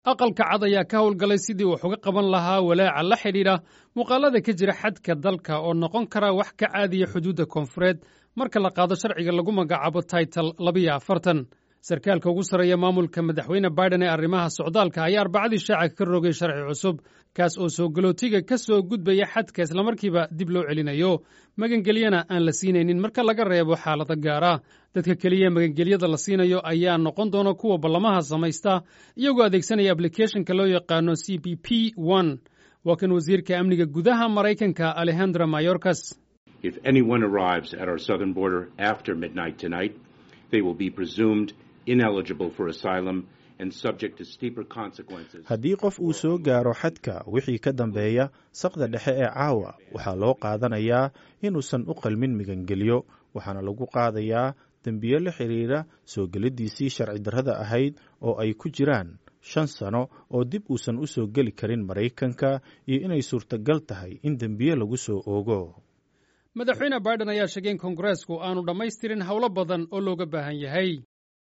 aqalka cad ayaa ka howlgalay sidii wax uga qaban lahaa walaaca la xidhiidha muuqaalada ka jira xadka dalka oo noqon kara wax ka caadiya xuduudda koonfureed marka la qaado sharciga lagu magacaabo taital labiyo afartan sarkaalka ugu sarreeya maamulka madaxweyne baiden ee arrimaha socdaalka ayaa arbacadii shaaca ka rogay sharci cusub kaas oo soo galootiga ka soo gudbaya xadka islamarkiiba dib loo celinayo magangelyana aan la siinaynin marka laga reebo xaalado gaara dadka keliya magangelyada la siinayo ayaa noqon doona kuwa ballamaha samaysta iyagoo adeegsanaya ablicathonka loo yaqaano c p p one waa kan wasiirka amniga gudaha maraykanka alejandra mayorkas If anyone arrives at our southern border after midnight tonight, they will be presumed ineligible for asylum and subject to steeper consequences. haddii qof uu soo gaaro xadka wixii ka dambeeya saqda dhexe ee caawa waxaa loo qaadanayaa inuusan u qalmin migangelyo waxaana lagu qaadayaa dembiyo la xidhiidha soo geliddiisii sharci darrada ahayd oo ay ku jiraan shan sano oo dib uusan u soo geli karin maraykanka iyo inay suurtagal tahay in dembiye lagu soo oogo madaxweyne baiden ayaa sheegay in kongareesku aanu dhammaystirin howlo badan oo looga baahan yahay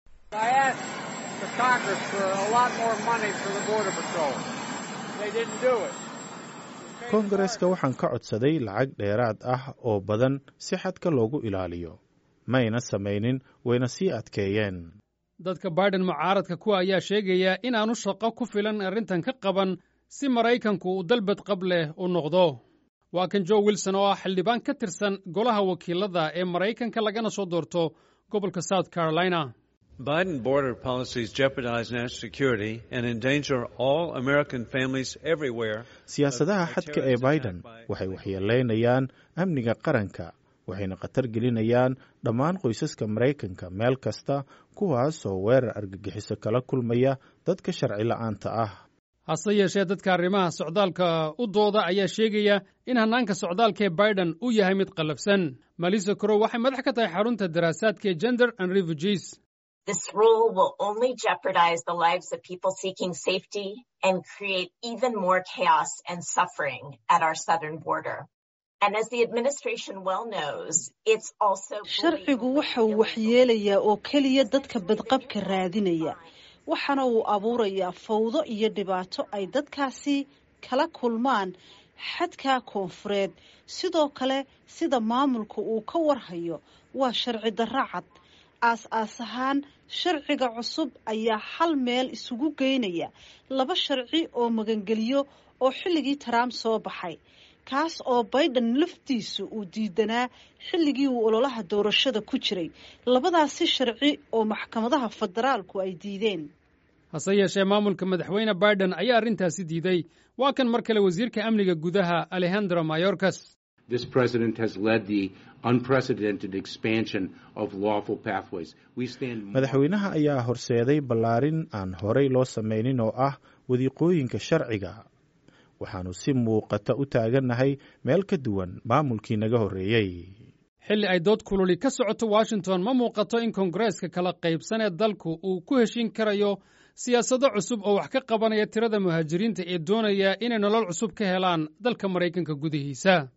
I asked the Congress for a lot more money for the Border Patrol. They didn't do it. koongareska waxaan ka codsaday lacag dheeraad ah oo badan si xadka loogu ilaaliyo mayna samaynin wayna sii adkeeyeen dadka baiden mucaaradka kuwa ayaa sheegaya inaanu shaqo ku filan arrintan ka qaban si maraykanku uu dalbad qab leh u noqdo waa kan jo wilson oo ah xildhibaan ka tirsan golaha wakiilada ee maraykanka lagana soo doorto gobolka south carolina Biden border policies jeopardize national security and endanger all American families everywhere. siyaasadaha xadka ee biden waxay waxyeelaynayaan amniga qaranka waxayna khatar gelinayaan dhammaan qoysaska maraykanka meel kasta kuwaasoo weerar argagixiso kala kulmaya dadka sharci la'aanta ah hase yeeshee dadka arrimaha socdaalka u dooda ayaa sheegaya in hannaanka socdaalka ee baiden uu yahay mid qallafsan malisa korow waxay madax ka tahay xarunta daraasaadka ee gender and refugees This rule will only jeopardize the lives of people seeking safety and create even more chaos and suffering at our southern border. And as the administration well knows, it's also sharcigu waxa uu waxyeelayaa oo keliya dadka badqabka raadinaya waxaana uu abuurayaa fawdo iyo dhibaato ay dadkaasi kala kulmaan xadka koonfureed sidoo kale sida maamulka uu ka warhayo waa sharci darro cad aas-aas ahaan sharciga cusub ayaa hal meel isugu geynaya laba sharci oo magangeliyo oo xilligii trump soo baxay kaas oo baiden laftiisu uu diidanaa xilligii uu ololaha doorashada ku jiray labadaasi sharci oo maxkamadaha federaalku ay diideen hase yeeshee maamulka madaxweyne baiden ayaa arrintaasi diiday waa kan mar kale wasiirka amniga gudaha alejandro mayorkas This president has led the unprecedented expansion of lawful pathways. We stand madaxweynaha ayaa horseeday ballaarin aan horay loo samaynin oo ah wadiiqooyinka sharciga waxaannu si muuqata u taagannahay meel ka duwan maamulkii naga horreeyey xilli ay dood kululi ka socoto washington ma muuqato in kongareeska kala qaybsan ee dalku uu ku heshin karayo siyaasado cusub oo wax ka qabanaya tirada muhaajiriinta ee doonaya inay nolol cusub ka helaan dalka maraykanka gudihiisa